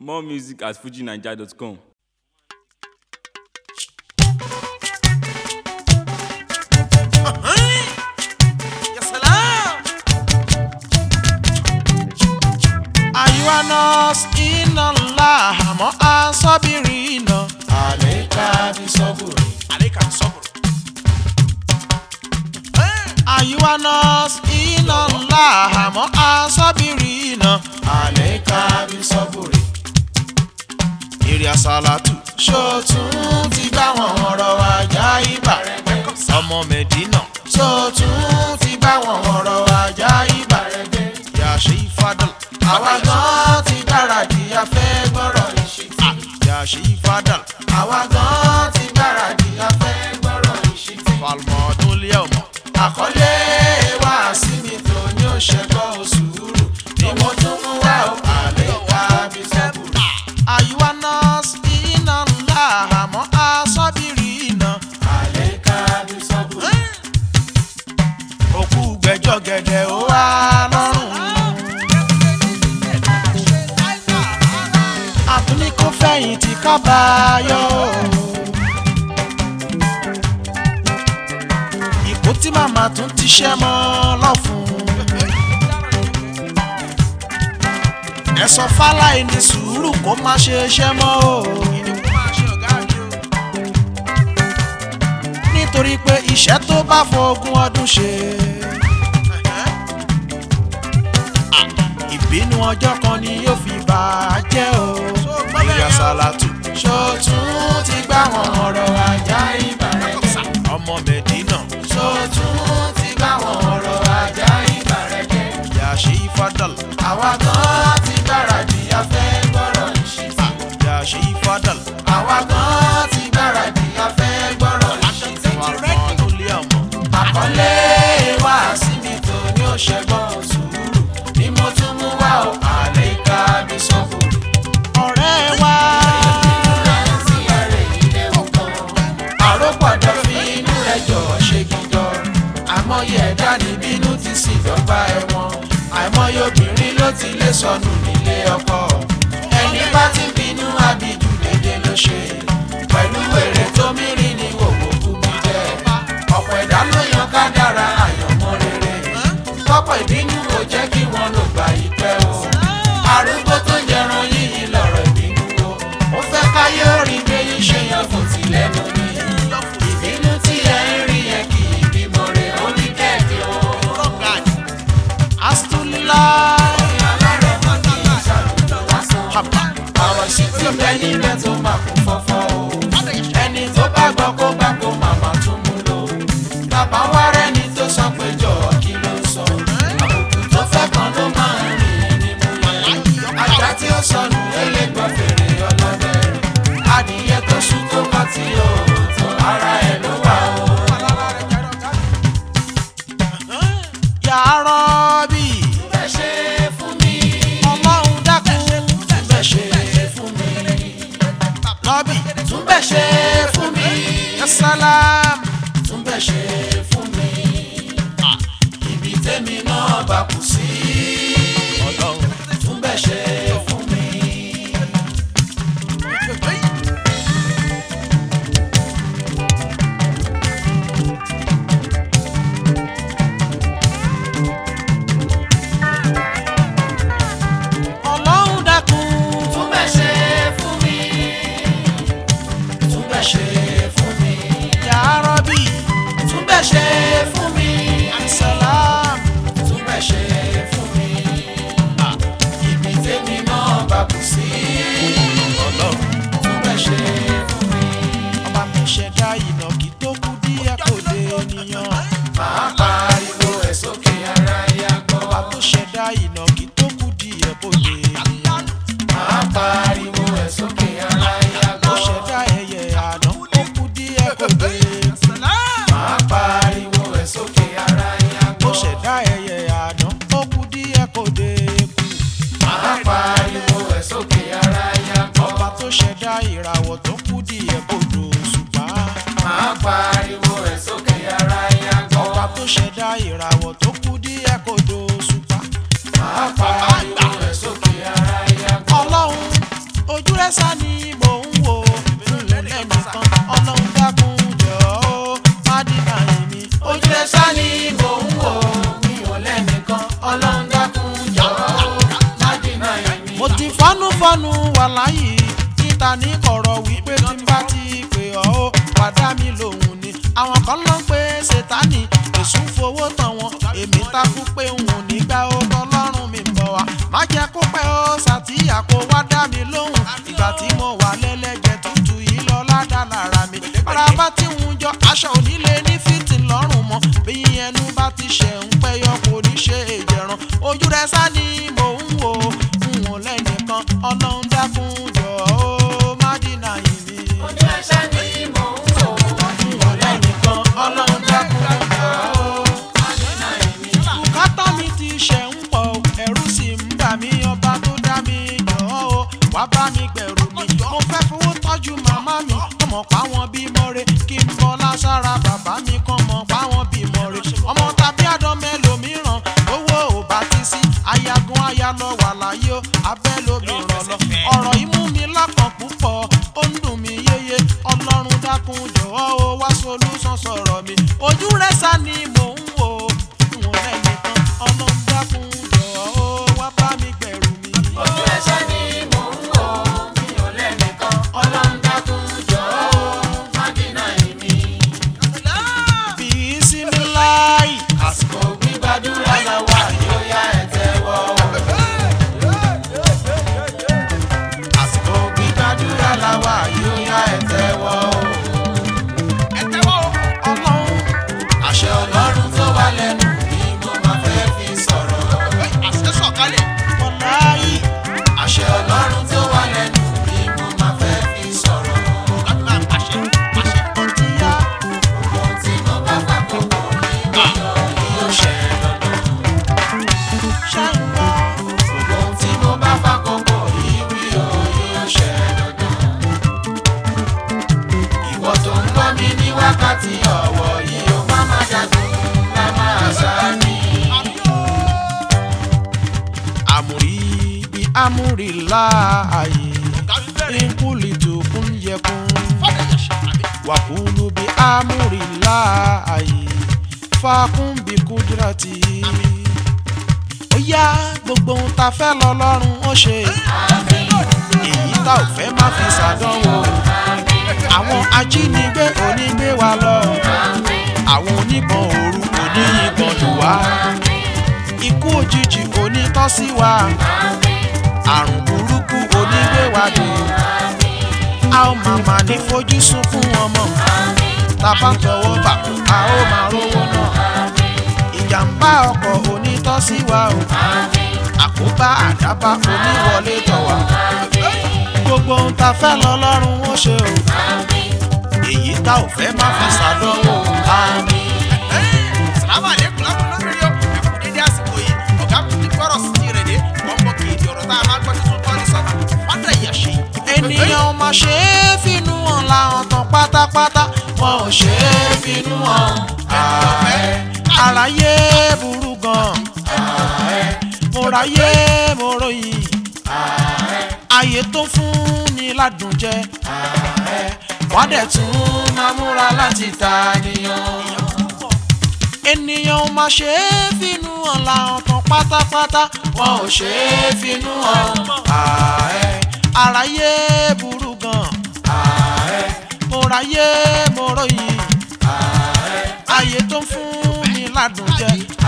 More music at fujinaija.com. يا سلام أيها الناس إن الله مع الصابرين عليك بصبر عليك الصبر أيها الناس إن الله مع الصابرين عليك بصبر èrè àsálàtù ṣòtún ti bá wọn ọ̀rọ̀ ajá ibà ọmọ mẹ̀dínà ṣòtún ti bá wọn ọ̀rọ̀ ajá ibà yàṣẹ ìfadàl àwa gan ti gbáradì a fẹ́ gbọ́rọ̀ ìṣítí yàṣẹ ìfadàl àwa gan ti gbáradì a fẹ́ gbọ́rọ̀ ìṣítí falmọdún lé ọmọ àkọlé wa sí mi tó ní òṣèkọ́ sùúrù ni mo tún mú wá o àlékà bí sọ́bùrù. àyíwá nọ́ọ̀sì iná ńlá àmọ́ aṣọ́bìrì iná àlékà bí sọ́bùrù. òkú gbẹjọ gẹdẹ ó wá lọ́rùn. àtúní kó fẹ̀yìntì kábàáyọ̀. ìkó tí màmá tún ti ṣẹ́ mọ́ lọ́fun. ẹ sọ fáláì ní sùúrù kó má ṣe ṣẹ́ mọ́ o. nítorí pé iṣẹ́ tó bá fọgún ọdún ṣe. ìbínú ọjọ́ kan ni yóò fi bà á jẹ́ o. ìyá sálátù ṣòtún ti gbá wọn ọ̀rọ̀ ajá ibà rẹ̀ jẹ́. ọmọ mẹ́dínà ṣòtún ti gbá wọn ọ̀rọ̀ ajá ibà rẹ̀ jẹ́. ìyá ṣe ìfádàl àwa gan ti gbáradì a fẹ́ gbọ́rọ̀ ìṣítí. ìyá ṣe ìfádàl àwa gan ti gbáradì a fẹ́ gbọ́rọ̀ ìṣítí. ọmọ lé ọmọ. àkọlé wa sí mi tó ní òṣègbọ́n sùúrù ni mo tún mú wá o àlékà bí sọ́bùrù. ọ̀rẹ́ wa àròpọ̀dọ̀ fi inú rẹ̀ jọ ṣe gidọ̀ àmọye ẹ̀dá ní bínú ti sì dọ́gba ẹ̀wọ̀n àìmọye obìnrin ló ti lé sọnù nílé ọkọ ẹni bá ti bínú abidù dédé ló ṣe pẹ̀lú èrè tó mìíràn ní wòwò kú mi jẹ́ ọ̀pọ̀ ẹ̀dá ló yan kádàrá àyànmọ́ rere tọ́pọ̀ ìbínú ò jẹ́ kí wọ́n lò gbà yí pẹ́ o arúgbó tó jẹran yíyí lọ̀rọ̀ ìbínú o ó fẹ́ káyé orin gbé yín ṣe yan kò tí lẹ́nu ní ìbínú tí ẹ ń rí yẹn kì í bímọ rẹ̀ ó ní kẹ́ẹ̀kẹ́ o. astula ọ̀rọ̀ sì tí ó bẹ níbẹ̀ tó máa kún fọ́fọ́ o. ẹni tó bá gbọ́ kó gbà kó màmá tún mú lò. bàbá wa rẹ́ni tó sọ pé jọ̀ọ́ kí ló ń sọ. àbùkù tó fẹ́ kan ló máa ń rìn ní mú yẹn. ajá tí ó sọnù elégbọ́ fèrè ọlọ́dẹ. adìyẹ tó sùn tó bá ti o tó ara ẹ̀ ló wà o. yàrá bí bẹ́ẹ̀ ṣe fún mi. ọlọ́run dákun bẹ́ẹ̀ ṣe fún mi. lọ́bì tún bẹ́ẹ̀ ṣe fún mi. yasalam tún bẹ́ẹ̀ ṣe fún mi. ibi tẹ́mi náà bá kù sí. ọlọ́run. tún bẹ́ẹ̀ ṣe fún mi. ojú rẹ sá ni mò ń wò lẹ́nìkan ọlọ́run dákun jọ ó má dínà èmi. ojú ẹ sá ni mò ń wò mi ò lẹ́nìkan ọlọ́run dákun jọ̀ọ́ má dínà èmi. mo ti fọ́núfọ́nú wà láyé níta ní kọ̀rọ̀ wípé tí n bá ti pè ọ́ ó padà mí lòun ni àwọn kan ló ń pe ṣètánì èṣù ń fowó tán wọn èmi takú pé n ò ní gbà ó tọlọ́run mi ń bọ̀ wá má jẹ́ kó pẹ́ ó ṣàtìyà kó wá dá mi lóhùn ìgbà tí mo wà lẹ́lẹ́jẹ̀ tútù yìí lọ ládàá lára mi ara bá tí ń jọ aṣọ onílé ní fìtì lọ́rùn mọ́ bí ẹnu bá ti ṣẹ̀ ń pẹ́yọ kò ní ṣe èjẹ̀ràn ojú rẹ sá ni mò ń wò n ò lẹ́nìkan ọlọ́run dákun jọ ó má dínà yìí mi. ojú ẹ sá ni mò ń wò mi ò lẹ́nìkan ọlọ́run dákun jọ̀ọ́ má dínà èmi. bùkátà mi ti ṣẹ̀ ń pọ̀ o, ẹ̀rù sì ń bà mí ọba tó dá mi jọ ó wá bá mi gbẹ̀rù mi mo fẹ́ fowó tọ́jú màmá mi kọ́ mọ̀ pa wọn bímọ re kí n bọ́ lására bàbá mi kọ́ mọ̀ pa wọn bímọ re ọmọ tàbí àdán mẹ́lòmíràn owó ò bá ti sí ayagun aya lọ wà láyé o abẹ́ lómìíràn lọ ọ̀rọ̀ yìí mú mi lákàn púpọ̀ ó ń dùn mí yéye ọlọ́run dákun jọ̀wọ́ o wá solúsàn sọ̀rọ̀ mi ojú rẹ̀ sá ni mò ń wò n ò lẹ́nìkan ọlọ́run dákun jọ̀wọ́ o wá bá mi gbẹ̀rù mi. ojú ẹ sá ni mò ń wò mi ò lẹ́nìkan ọlọ́run dákun jọ̀ọ́ má dínà èmi. Bisimilayi. àsìkò gbígbàdúrà la wà yóò yá ẹ tẹ́wọ́. àsìkò gbígbàdúrà la wà yóò yá ẹ tẹ́wọ́. Ọlọ́run àṣẹ ọlọ́run tó wà lẹ́nu ni mo máa fẹ́ fi sọ̀rọ̀. wọláyì. àṣẹ ọlọ́run tó wà lẹ́nu ni mo máa fẹ́ fi sọ̀rọ̀. Ó ti yá. ohun tí mo bá bá kókó ní ìyọ̀ yóò ṣẹ dandan. Ṣé ń gbọ́? ohun tí mo bá bá kókó ìwé o yóò ṣẹ dandan. ìwọ tó ń gbọ́ mi ní wákàtí ọ̀wọ̀ yìí ó má má jagun má má sáni. Àmùrí bí àmùrí láàyè. Nkúlì tó kún yẹ kún. Wàkúlù bí àmùrí láàyè. Fákún bí kúdírátì. Ó yá gbogbo ohun ta fẹ́ lọ lọ́rùn ó ṣe. Èyí tá ò fẹ́ má fi ṣàdánwò. Àwọn ajínigbé onígbé wa lọ. Àwọn oníbọn òru oníyìnbọn lù wá. Ikú òjijì onítọ́ sí wa. Àrùn burúkú onígbéwádé. A ó máa mà ní fojú sunkún ọmọ. Tàbá ń tọwọ́ bàkú, a ó máa rówó náà. Ìjàmbá ọkọ̀ onítọ́ sí wa o. Àkóbá àdábá oníwọlé tọ̀ wá. Gbogbo ohun ta fẹ́ lọ lọ́rùn ó ṣe o. Èyí tá ò fẹ́ má fi ṣàdánwò. Àmín. Salamu alaikum lákùnrin lórí o. Ẹ̀kú dédé àsìkò yìí. Ọ̀gá mi ti gbọ́rọ̀ sí ti rẹ̀ dé. Wọ́n mọ kì í di ọ̀rọ̀ tá a máa gbọ́ tuntun kọ́ ní sọ́nà. Fádà ìyàṣẹ́. ènìyàn ò mà ṣe é finú hàn láwọn tán pátápátá wọn ò ṣe é finú hàn ààrẹ àráyé burú gan mo ráyé mo ròyìn ayé tó fún ni ládùn jẹ wọ́n dẹ̀ tún máa múra láti ta nìyàn ènìyàn ò mà ṣe é finú hàn láwọn tán pátápátá wọn ò ṣe é finú hàn ààrẹ àráyé burú gan mo ráyé mo ròyìn ayé tó ń fún mi ládùn jẹ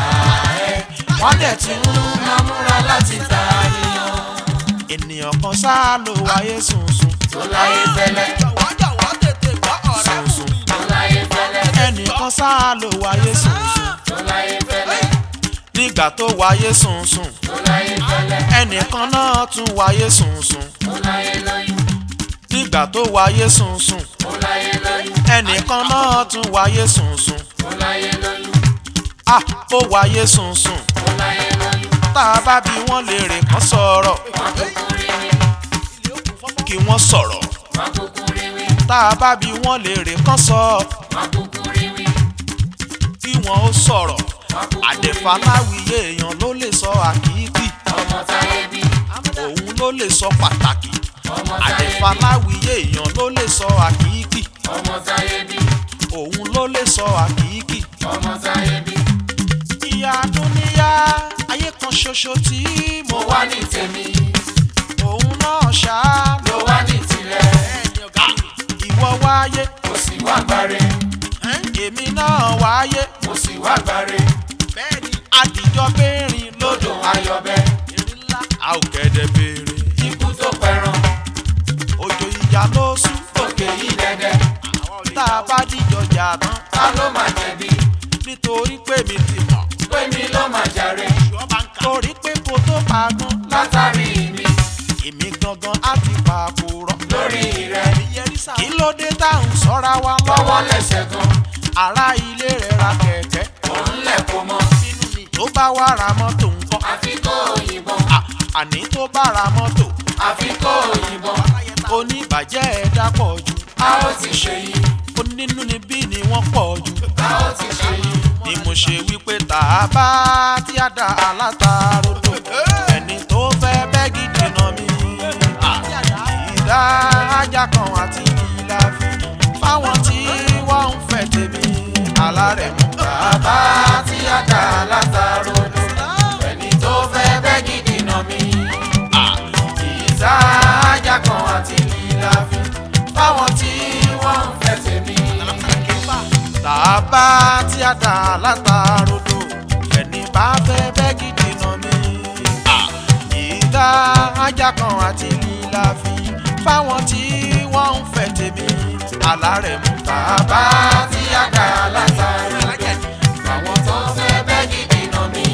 wọ́n dẹ̀ ti ń máa múra láti ta nìyàn ènìyàn kan sáà ló wáyé sùnsùn tó láyé fẹ́lẹ́ Jọ̀wọ́ jọ̀wọ́ tètè gbọ́ ọ̀rẹ́ wù mí. tó láyé fẹ́lẹ́ ẹnìkan sáà ló wáyé sùnsùn tó láyé fẹ́lẹ́ nígbà tó wáyé sùnsùn tó láyé fẹ́lẹ́ ẹnìkan náà tún wáyé sùnsùn tó láyé lóyún nígbà tó wáyé sùnsùn tó láyé lóyún ẹnìkan náà tún wáyé sùnsùn tó láyé lóyún ah ó wáyé sùnsùn tó láyé lóyún tá a bá bí wọ́n lè rè kán sọ̀rọ̀ wọ́n kúkú rí wí kí wọ́n sọ̀rọ̀ wọ́n kúkú rí wí tá a bá bí wọ́n lè rè kán sọ wọ́n kúkú rí wí kí wọ́n ó sọ̀rọ̀ wọ́n kúkú rí wí àdèfàláwìyé èèyàn ló lè sọ àkìíkì ọmọ táyé bí òun ló lè sọ pàtàkì ọmọ fàláwìyé èèyàn ló lè sọ àkìíkì ọmọ táyé bí òun ló lè sọ àkìíkì. ọmọ táyé bí ìyá dúníyá ayé kan ṣoṣo tí mo mo wá ní tèmi òun náà ṣá ló wá ní tirẹ̀ ìwọ wáyé mo sì wá gbáre èmi náà wáyé mo sì wá gbáre àdìjọ bẹ́ẹ̀rin lódò ayọ̀bẹ a ò kẹ́dẹ̀ béèrè ikú tó pẹran òjò ìjà ló sùn òkè yìí dẹ́dẹ́ tá a bá dìjọ jà tán ta ló máa jẹ̀bi nítorí pé mi ti mọ̀ pé mi ló máa jàre torí pé kò tó pagán látàrí mi èmi gangan á ti pa àkùrọ̀ lórí rẹ̀ kí ló dé tá à ń sọ́ra wa lọ́wọ́ lọ́wọ́ lẹ́sẹ̀ gan ará ilé rẹ̀ ra kẹ̀kẹ́ òun lẹ̀ kó mọ́ tó bá wá ra mọ́tò ńkọ́ àfi kó òyìnbọn À, àní tó bá ra mọ́tò àfi kó òyìnbọn oníbàjẹ́ ẹ̀dá pọ̀ jù a ó ti ṣe yìí onínú níbí ni wọ́n pọ̀ jù a ó ti ṣe yìí ni mo ṣe wípé tá a bá tí a dá alátarodo ẹni tó fẹ́ bẹ́ gidi nà mí ìdá ajá kan àti ìlà fi fáwọn tí wọ́n ń fẹ́ tèmi alárẹ̀ mú bàbá tí a dá látàrodo ẹni tó fẹ́ bẹ́ gidi nà mí ìta ajá kan àti lílà fi fáwọn tí wọ́n ń fẹ́ tèmi tá a bá tí a dá alátarodo ẹni bá fẹ́ bẹ́ gidi nà mí ìdá ajá kan àti ìlà fi fáwọn tí wọ́n ń fẹ́ tèmi alárẹ̀ mú bàbá tí a dá látàrodo fáwọn tó fẹ́ bẹ́ gidi nà mí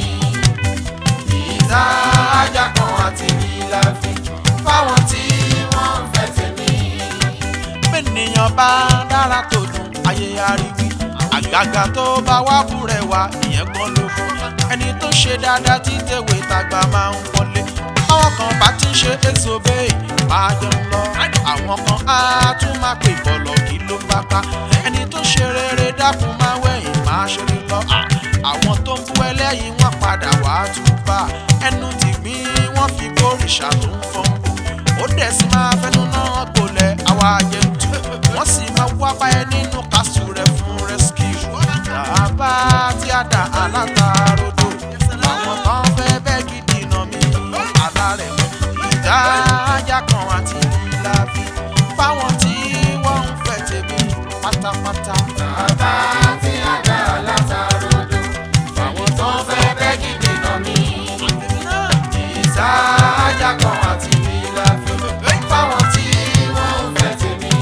ìta ajá kan àti lílà fi fáwọn tí wọ́n ń fẹ́ tèmi. bẹ́nìyàn bá dára tó dùn ayé ariwi àgàgà tó bá wá búrẹ̀ wá ìyẹn gan ló fún ẹni tó ṣe dáadáa tí tèwe tàgbà máa ń wọlé àwọn kan bá ti ń ṣe èso bẹ́ẹ̀ máa jẹun lọ àwọn kan á tún máa pè bọ̀lọ̀ kí ló bá ká ẹni tó ṣe rere dákun máa wẹ̀yìn máa ṣeré lọ À, àwọn tó ń bú ẹlẹ́yìn wọn padà wá túbà ẹnu ti gbín wọn fi gbóríṣà tó ń fọ́n bù ó dẹ̀ sì máa fẹnu náà gbolẹ̀ àwa àjẹtù wọ́n sì máa wá báyẹn nínú kásù rẹ̀ fún rescue bàbá tí a dà alátarodo àwọn kan fẹ́ bẹ́ẹ̀ gidi nà mí alárẹ̀ ìdá ajá kan àti ìlà fi fáwọn tí wọ́n ń fẹ́ tèmi pátápátá. bàbá tí a dá látàrodo fáwọn tó fẹ́ bẹ́ gidi nà mí. ìta ajá kan àti lílà fi fáwọn tí wọ́n ń fẹ́ tèmi.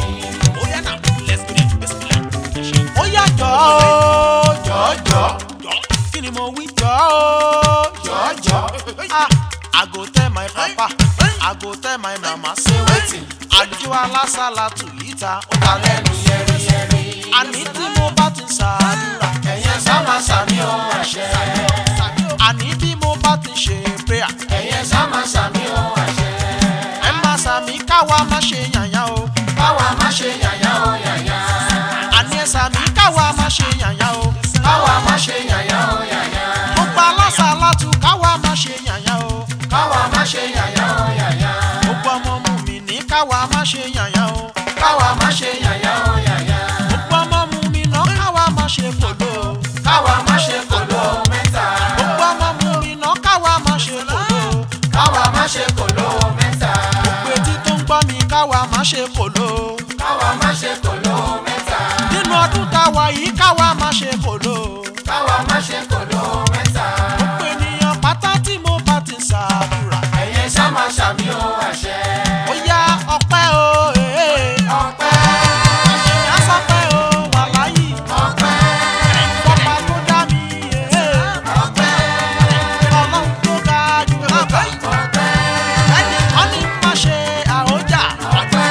ó yá jọ ó jọjọ kí ni mo wí jọ ó jọjọ ah i go tell my papa i go tell my mama say wetin àjọ alásàlátù yìí ta ó ta lẹ́nu yẹ́rìyẹ́rì. àní tí mo bá ti ṣàdúrà ẹ̀yẹ sáma sàmì ohun àṣẹ. àní bí mo bá ti ṣe prayer ẹ̀yẹ sáma sàmì ohun àṣẹ. ẹ má sàmì káwa má ṣe yànyàn o káwa má ṣe yàyà ó yàyà. àní ẹ sàmì káwa má ṣe yànyàn o káwa má ṣe yàyà ó yàyà. gbogbo alásàlátù káwa má ṣe yànyàn o káwa má ṣe yàyà ó yàyà. gbogbo ọmọ mu mi ní káwa má ṣe yànyàn o. káwa má ṣe yàyà ó yàyà. gbogbo ọmọ mu mi náà káwa má ṣe kòló. káwa má ṣe kòló mẹ́ta. gbogbo ọmọ mu mi náà káwa má ṣe kòló. káwa má ṣe kòló mẹ́ta. gbogbo etí tó ń gbọ́ mi káwa má ṣe kòló. káwa má ṣe kòló mẹ́ta. nínú ọdún táwa yìí káwa má ṣe kòló. káwa má ṣe kòló mẹ́ta. gbogbo ènìyàn pátá tí mo bá ti ṣàdúrà. ẹ̀yẹ sáma sàmì ohun àṣẹ. ó yá ọpẹ́ o ee. ọpẹ́ ìyá sọpẹ́ o wàláyì. ọpẹ́ bọ́pá tó dá mi ee. ọpẹ́ ọlọ́run tó ga jù lọ́gbà. ọpẹ́ ẹnì kan ní má ṣe àhójà.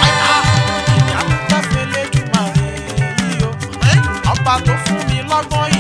ìyá mi tẹ́fẹ̀lẹ́ jù máa rè yí o. ọba tó fún mi lọ́gbọ́n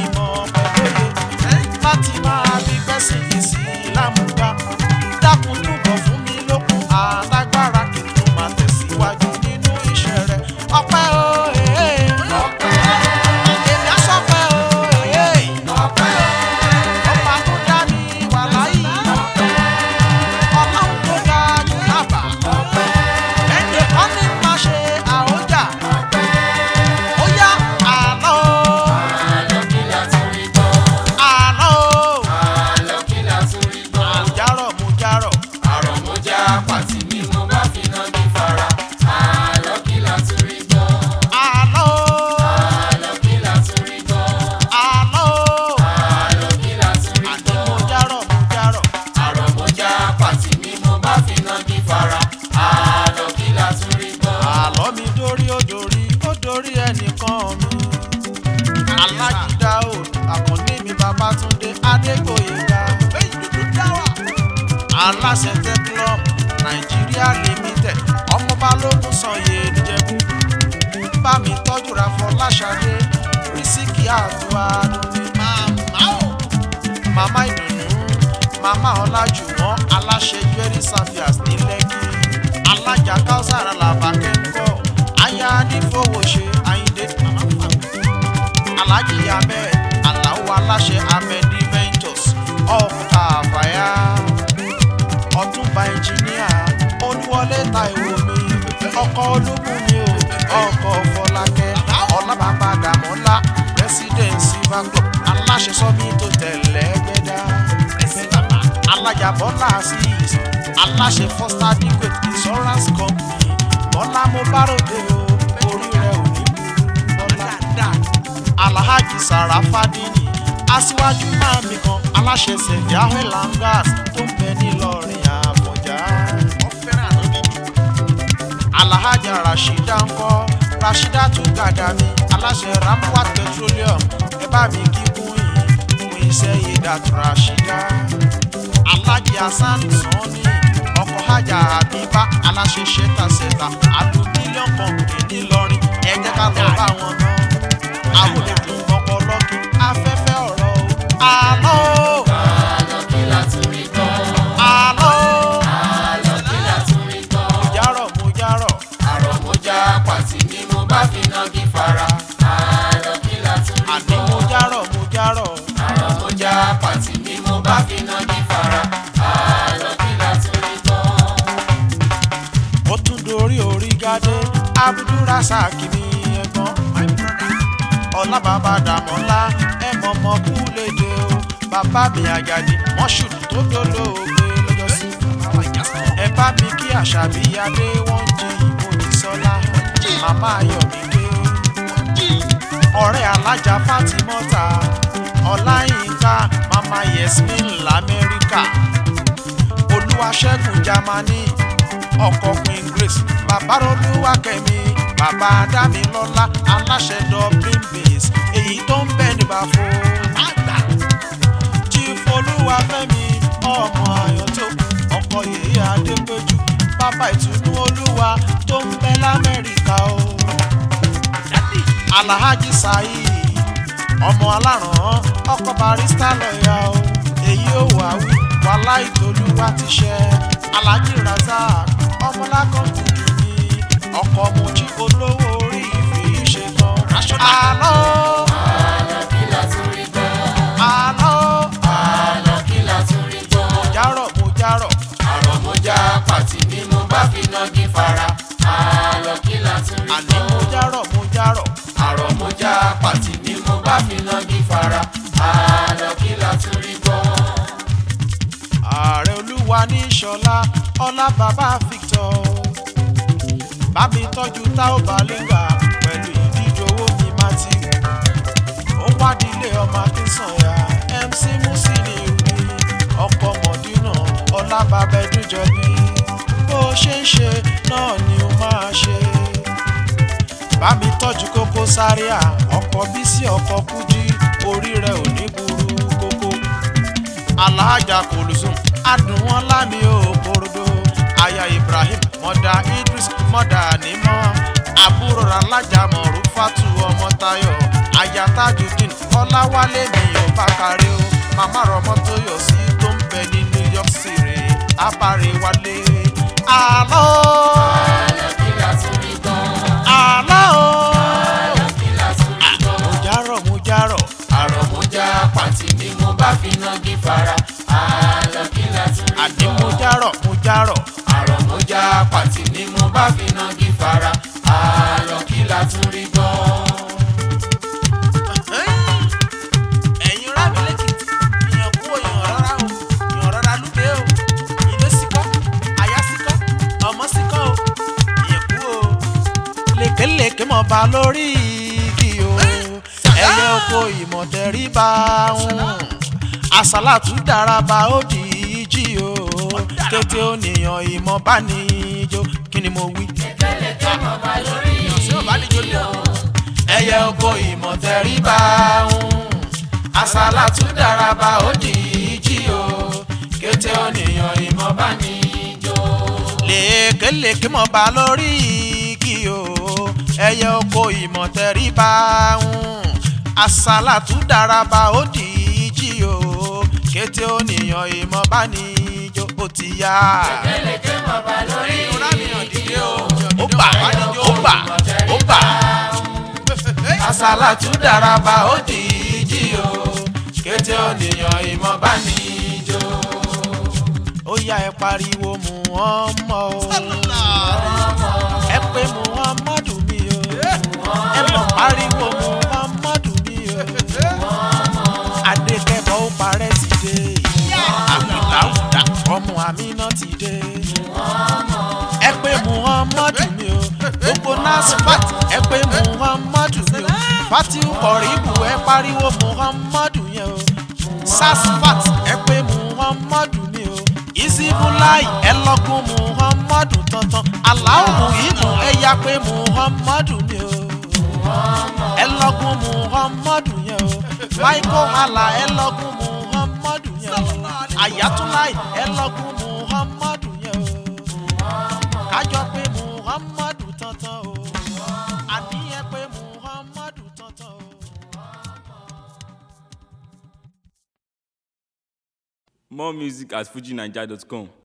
aláṣẹ teclum nàìjíríà limited ọmọ balógun sanye níjẹ̀bú bá mi tọ́jú ra fọláṣadé rísíkì àtúwá dúdú màmá o màmá ìdùnnú màmá ọlájùwọ̀n aláṣẹ jewelry service ní lẹ́kì alájà káwùsàrà làbàkẹ́ ń kọ́ aya nífowóṣe ayíǹde màmá fàgbé alhaji ahmed aláwọ aláṣẹ ahmedi ventures ọkà àfàyà ọtúnba ẹnjìníà olúwọlé taiwo mi ọkọ ológun mi o ọkọ fọlákẹ ọlábàbà dàmọlá president silver club aláṣẹ sọmi tó tẹlẹ gbẹdá alájà bọlá asis aláṣẹ first adequate insurance company bọlá mo bá ròde o orí rẹ ò ní burú bọlá alhaji sarafadini aṣíwájú mami kan aláṣẹ sẹfìá helangas tó ń bẹ nílọrin àbọjá wọ́n fẹ́ràn ànábì jù alhaja rashida ńkọ rashida tún gàdàmí aláṣẹ ramwat petroleum ẹ bá mi kí kún yìí fún iṣẹ́ ìdàtú rashida alhaji hasan sanni ọkọ hajj habiba aláṣẹ ṣẹtasẹta àlù mílíọ̀nù kọ̀ọ̀kì nílọrin ẹ jẹ́ ká lọ bá wọn náà àwọn olùdó ọpọlọkì afẹ́fẹ́ ọ̀rọ̀ o àlọ́ o àlọ́ kí la tún rí gbọ́ àlọ́ o àlọ́ kí la tún rí gbọ́ mujárọ̀ mujárọ̀ àrọ̀mọ́já pàtì ni mo bá fi nági fara àlọ́ kí la tún rí àní gbọ́ mujárọ̀ mujárọ̀ àrọ̀mọ́já pàtì ni mo bá fi nági fara àlọ́ kí la tún rí gbọ́. ó tún dorí orí gádé abdulrasaq ní ẹ̀gbọ́n my brother ọlábàbà dàmọ́lá ẹ mọ̀mọ́ kú léde o bàbá mi àjàdí mọ́ṣúrù tó dolóògbé lọ́jọ́sí ẹ bá mi kí àṣàbí adé wọ́n jí ìbò ti sọ́lá màmá ayọ̀mídé ọ̀rẹ́ alájà fátímọ́ta ọláyínká mama yasmin lamẹ́ríkà olúwaṣẹ́gun jamani ọkọ̀ queen grace bàbá olúwakẹ́mi bàbá adámilọ́lá aláṣẹ dublin base èyí tó ń bẹ níbàfo àgbà chief olúwafẹ́mi ọmọ ayọ̀tòkù ọkọ̀ yèyé adépéjú bàbá ìtùnú olúwa tó ń bẹ lamẹ́ríkà o alhaji saheed ọmọ aláràn ọkọ barista lọ́ọ̀yà o èyí ò wá wí wàhálà ìtòlúwa ti ṣe alhaji razak ọmọlákọ̀ọ́kù mi ọkọ̀ mojí olówó orí ìfì ṣe tán àlọ́ àlọ́ kí la tún rí gbọ́ àlọ́ àlọ́ kí la tún rí gbọ́. mojárọ̀ mojárọ̀ àrọ̀mọ́já pàtì ni mo bá fi nági fara àlọ́ kí la tún rí àní gbọ́. mojárọ̀ mojárọ̀ àrọ̀mọ́já pàtì ni mo bá fi nági fara àlọ́ kí la tún rí gbọ́. ààrẹ olúwa ní ṣọlá ọlá bàbá victor bá mi tọ́jú táwọn balẹ̀ngà pẹ̀lú ìdíje owó mi matthew ó wádìílé ọmọ akínsànyà mc musili rí ọkọ mọ̀dínà ọlá bàbá ẹdújọbí bó ṣe ń ṣe náà ni ó máa ṣe bá mi tọ́jú kókó sáríà ọkọ̀ bísí ọkọ̀ kújí orí rẹ̀ ò ní burú kókó alhaja kòlùsùn adùn wọn lámì òkòròdó aya ibrahim mọdà idris mọdà nímọ àbúrò alájà mọrúfàtú ọmọ tayo aya tajudeen ọláwálé mi ò bá kárí o màmá rọmọ tó yọ sí tó ń bẹ ní new york city abáre wálé àlọ́ àlọ́ kí la tún rí gbọ́. àlọ́ àlọ́ kí la tún rí gbọ́. mo járọ̀ mo járọ̀ àrọ̀mọ́já pàtì ni mo bá fi nági fara àlọ́ kí la tún rí àní gbọ́. mo járọ̀ mo járọ̀ àrọ̀mọ́já pàtì ni mo bá fi nági fara àlọ́ kí la tún rí gbọ́. ẹ̀yin rábì lẹ́kìtì ìyàn kú òyìn ọ̀rọ̀ra o ìyàn ọ̀rọ̀ra lúdé o ilé síkọ́ àyà síkọ́ ọmọ síkọ́ o ìyàn kú o. lékelèké mọ̀ bá lórí igi o ẹyẹ oko ìmọ̀tẹ́rí bá ń àsálàtú daraba ó di ìjì o kété ònìyàn ìmọ̀ bá ní ijó kí ni mo wí. kẹ́lẹ́kẹ́ mọ̀ bá lórí tí ò bá níjó lé o ẹyẹ oko ìmọ̀tẹ́ríbá ń àsálà tún daraba ó di ìjì o kété ònìyàn ìmọ̀ bá ní jó. lèkèlèkè mọ̀ bá lórí igi o ẹyẹ oko ìmọ̀ tẹ̀rí bá ń àsálàtú daraba ó dìíjì o kété ònìyàn ìmọ̀ bá ní ijó ó ti yá. kélékè mọ̀ bá lórí igi o. ó bà ó bà ó bà. àsálàtú daraba ó dìíjì o. kété ònìyàn ìmọ̀ bá ní jó. ó yá ẹ pariwo mu wọn mọ o ẹ pé mu wọn mọdù mi o ẹ mọ pariwo mu wọn mọdù mi o adékẹ́bọ̀ ó parẹ́ ti dé àwùdáwùdá ọmọ àmínà ti dé ẹ pé mu wọn mọdù mi o gbogbo nasfat ẹ pé mu wọn mọdù mi o fatiu kọ̀ríbù ẹ pariwo mu wọn mọdù yẹn o sasfat ẹ pé muhammadu ni o isibulai ẹ lọgùn muhammadu tantan aláwọ ìmù ẹ yá pé muhammadu ni o ẹ lọgùn muhammadu yẹn o michael hala ẹ lọgùn muhammadu yẹn o ayatollah ẹ lọgùn muhammadu yẹn o kájọ pé muhammadu tantan o àníyàn pé muhammadu tantan o. More music at fujinaija.com.